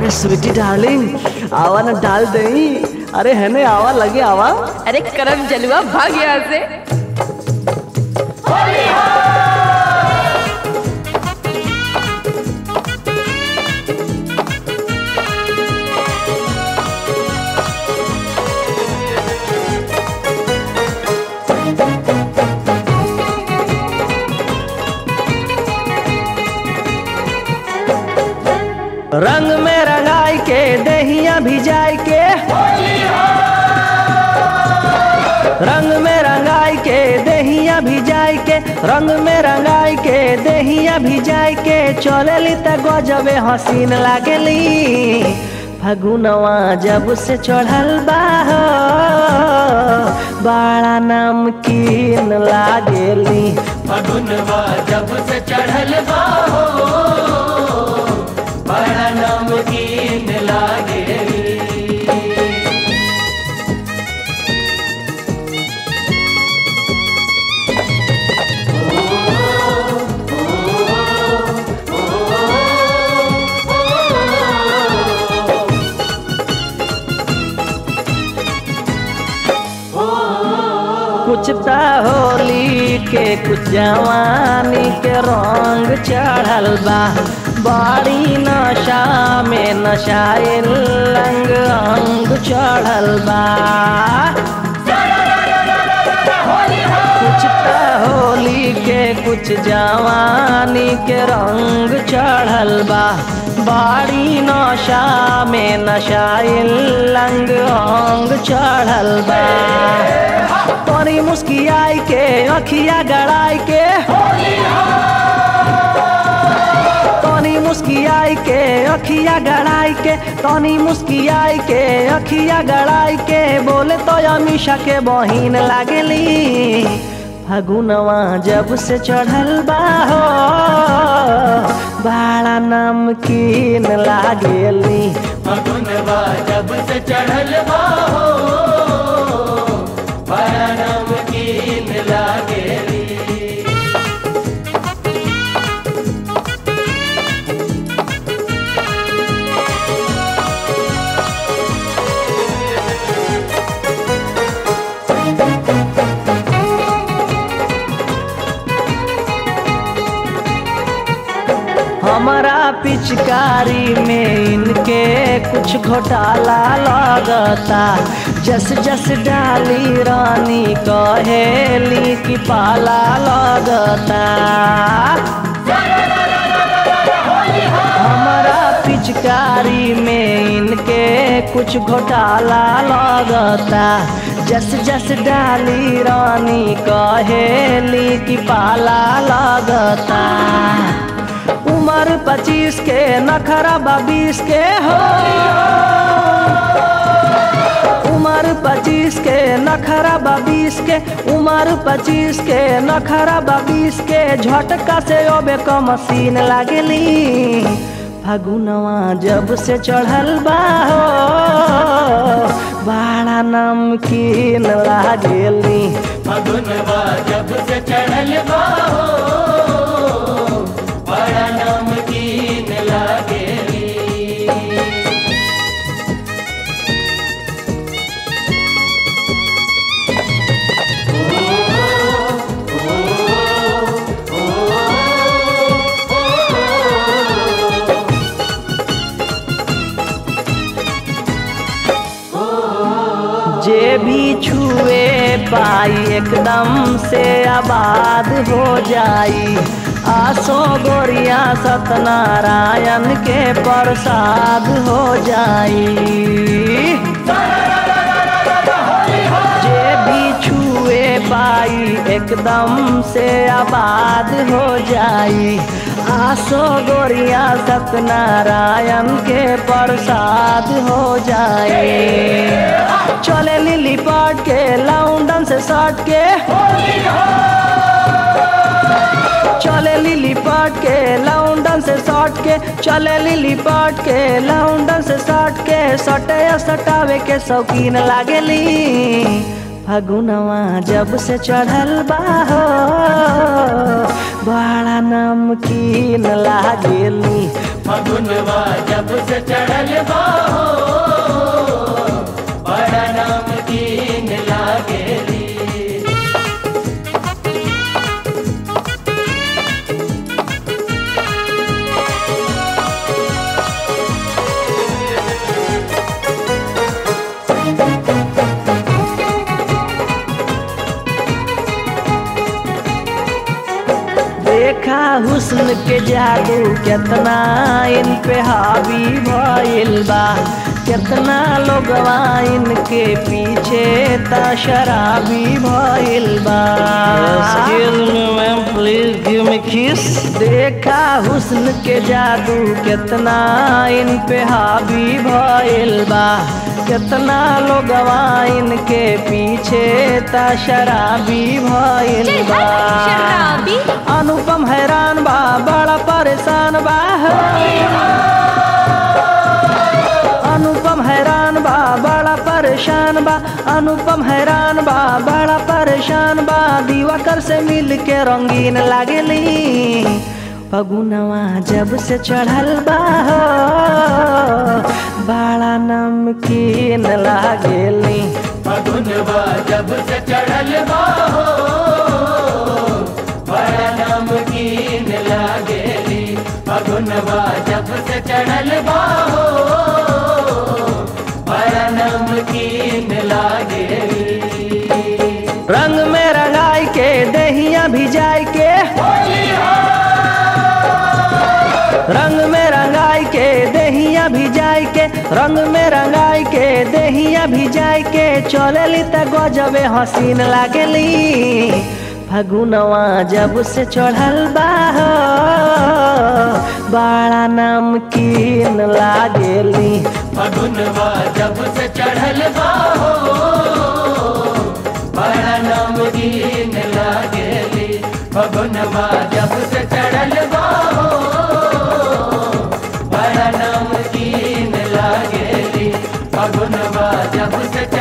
अरे sweetie darling आवा ना डाल दई अरे है ने आवा लगे आवा अरे करम जलुआ भाग यहाँ से रंग में रंगाई के दहिया भिजाई के रंग में रंगाई के दहिया भिजाई के रंग में रंगाई के दहिया भिजाई के चलेली त गजबे हसीन लागेली फगुनवा जब से चढ़ल बा हो, बड़ा नमकीन लागेली फगुनवा जब से चढ़ल बा हो बड़ा नमकीन लागेली कुछ त होली के कुछ जवानी के रंग चढ़ल बा बड़ी नशा में नशाइल रंग अंग चढ़ल बा कुछ त होली के कुछ जवानी के रंग चढ़ल बा बाड़ी नशा में नशाइल रंग अंग चढ़ल बा तोरी मुस्कियाई के अखिया गड़ाई के तोनी मुस्कियाई के अखिया गड़ाई के तोनी मुस्कियाई के अखिया गड़ाई के बोले तो अमीषा के बहिन लागेली फगुनवा जब से चढ़ल बा हो बड़ा नमकीन लागेली फगुनवा जब से चढ़ल बा हो बड़ा नमकीन लागेली हमारा पिचकारी में इनके कुछ घोटाला लगता जस जस डाली रानी कहेली की पाला लगता हमारा पिचकारी में इनके कुछ घोटाला लगता जस जस डाली रानी कहेली की पाला लगता उम्र पच्चीस के नखरा बीस के हो उम्र पच्चीस के नखरा बीस के उम्र पच्चीस के नखरा बीस के झटका से ओबे क मशीन लागेली फगुनवा जब से चढ़ल बा हो बड़ा नमकीन लागेली फगुनवा जब से चढ़ल बा हो बड़ा नमकीन लागेली जे भी छुए पाई एकदम से आबाद हो जाई आसो गोरिया सत्यनारायण के प्रसाद हो जाई जे भी छुए पाई एकदम से आबाद हो जाई आसो गोरिया सत्यनारायण के प्रसाद हो जाए चले लिली पाट के लौंडन से सट के चले लिली पाट के लौंडन से सट के चले लिली पाट के लौंडन से सट के सटे सटावे के शौकीन लागेली फगुनवा जब से चढ़ल बा हो बड़ा नमकीन लागेली फगुनवा जब से चढ़ल बाहो बड़ा नमकीन लागेली देखा हुस्न के जादू केतना इन पे हावी भइल बा केतना लोगवा इनके पीछे त शराबी भइल बा प्लीज गिव मी किस देखा हुस्न के जादू केतना इन पे हावी भइल बा केतना लोगवा इनके पीछे त शराबी भइल बा शराबी अनुपम हैरान बा बड़ा परेशान बा अनुपम हैरान बा बड़ा परेशान बा अनुपम हैरान बा बड़ा परेशान बा दिवाकर से मिल के रंगीन लागेली फगुनवा जब से चढ़ल बा हो, बड़ा नमकीन लागेली फगुनवा जब से चढ़ल बाहो बड़ा नमकीन लागेली फगुनवा जब से चढ़ल बाहो बड़ा नमकीन लागेली रंग में रंगाई के दहिया भिजाई के रंग में रंगाई के दहिया भिजाई के रंग में रंगाई के दहिया भिजाई के चलेली त गजबे हसीन लागेली फगुनवा जब से चढ़ल बा हो, बड़ा नमकीन लागेली फगुनवा जब से चढ़ल बाहो बड़ा नमकीन लागेली फगुनवा जब से चढ़ल बाहो बड़ा नमकीन लागेली फगुनवा जब से